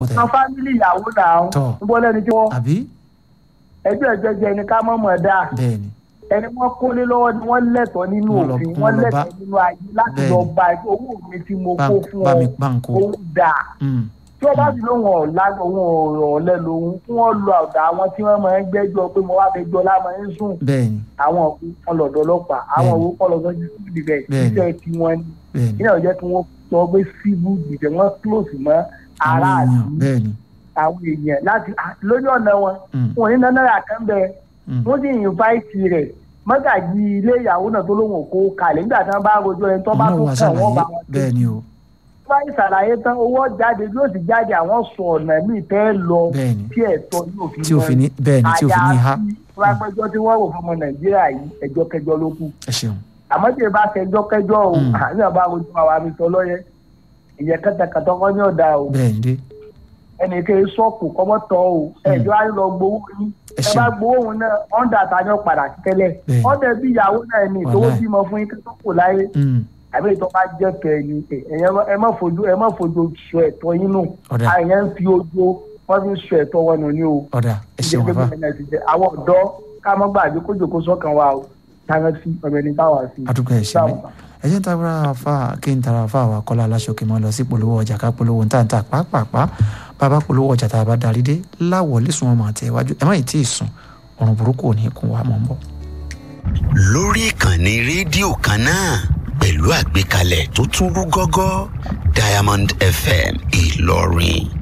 wọn fámìlì ìyàwó náà Tọ́. ń bọ́ lẹ́ni tí wọ́n àbí ẹjọ́ ẹ̀jẹ̀jẹ̀ ẹni ká mọ̀ mọ̀ dáa bẹ́ẹ̀ ni ẹni wọ́n kólé lọ́wọ́ ni wọ́n lẹ́tọ̀ọ́ nínú Wọ́n lọ- òfin wọ́n wọ́n lọ bá- lẹ́tọ̀ọ́ nínú ayé láti Bẹ́ẹ̀ni. lọ bá ẹ owó mi tí mo bá kó fún bá ọ mi bá ń kó òun dà Mm, tí wọ́n bá sì lóun ọ̀la òun ọ̀lẹ́ lòun kí wọ́n lọ ọ̀dà àwọn tí wọ́n máa ń gbẹ́jọ́ pé mo wá fẹ́ jọ lámà ń sùn bẹ́ẹ̀ ni àwọn òkú kan lọ́dọ̀ ọlọ́pàá àwọn Bẹ́ẹ̀ni. òkú kan lọ́dọ̀ civil defence Bẹ́ẹ̀ni. iṣẹ́ tí wọ́n ní bẹ́ẹ̀ ni ìyá ọ̀jẹ́ kí wọ́n sọ pé civil defence wọ́n close mọ́ àwọn aráàlú èèyàn bẹ́ẹ̀ ni àwọn èèyàn láti lórí ọ̀nà wọn Mm, wọn ní náírà kan bẹ mm, wọ́n sì invite rẹ̀ mọ́gàjì ilé ìyàwó náà tó lóun kó kalẹ̀ nígbà tí wọ́n bá rojọ́ ẹni tó bá òun tó náà wá kàn wọ́n bá ṣàlàyé wọn tó bẹ́ẹ̀ ni o bá ìsàlàyé tán owó jáde yóò sì jáde àwọn sọ ọ̀nà míì tẹ́ lọ bẹ́ẹ̀ ni tí ẹ̀tọ́ yóò fi tí òfin ní bẹ́ẹ̀ ni tí òfin ní ha rápẹ́jọ́ tí wọ́n rò fún ọmọ nàìjíríà yìí ẹjọ́ kẹjọ ló kù ẹ ṣeun àmọ́ tí ẹ bá kẹjọ́ kẹjọ o Mm. àní àbá rojú àwa mi sọ lọ́yẹ ìyẹn kẹtẹkẹtọ kọ́ ní ọ̀dà o bẹ́ẹ̀ ni dé ẹnì kẹ́ ẹ sọ́ọ̀kù kọ́mọ́ tọ́ o ẹjọ́ á lọ gbowó yín ẹ ẹ bá ṣeun gbowó òun náà ọ̀ndà tani ọ̀padà tẹ́lẹ̀ Bẹ́ẹ̀ni. ọ̀dẹ̀ bí ìyàwó náà ní ìtòwó Wàláì. bímọ fún yín kẹ́tọ́ kò láyé Mm, àbí ìtọ́ bá jẹ́ kẹ́ ni ẹ̀yẹ ẹ má fojú ẹ má fojú sọ ẹ̀tọ́ yín nù ọ̀dà àyẹ̀ ń fi ojú wọ́n fi ń sọ ẹ̀tọ́ wọn nù ní o ọ̀dà ẹ ṣeun ìjẹ́pẹ́ bàbá gómìnà ti jẹ́ àwọn ọ̀dọ́ ká mọ́ gbàgbé kójòkó sọ́kàn wa o táwọn sí ọmọ ẹni táwa sí. àdúgbò ẹ ṣe mi ẹ jẹ́ ń tara fa kí n tara fa àwa kọ́lá aláṣọkè mọ́ lọ sí polówó ọjà ká polówó níta níta pàápàá bàbá polówó ọjà tá a bá darí dé láwọlé sùn ọmọ àti ẹ̀wájú ẹ má yìí tí ì sùn ọ̀run burúkú ò ní kún wa mọ̀ ń bọ̀. lórí ìkànnì rédíò kan náà pẹ̀lú àgbékalẹ̀ tó tún rú gọ́gọ́ Diamond FM Ìlọrin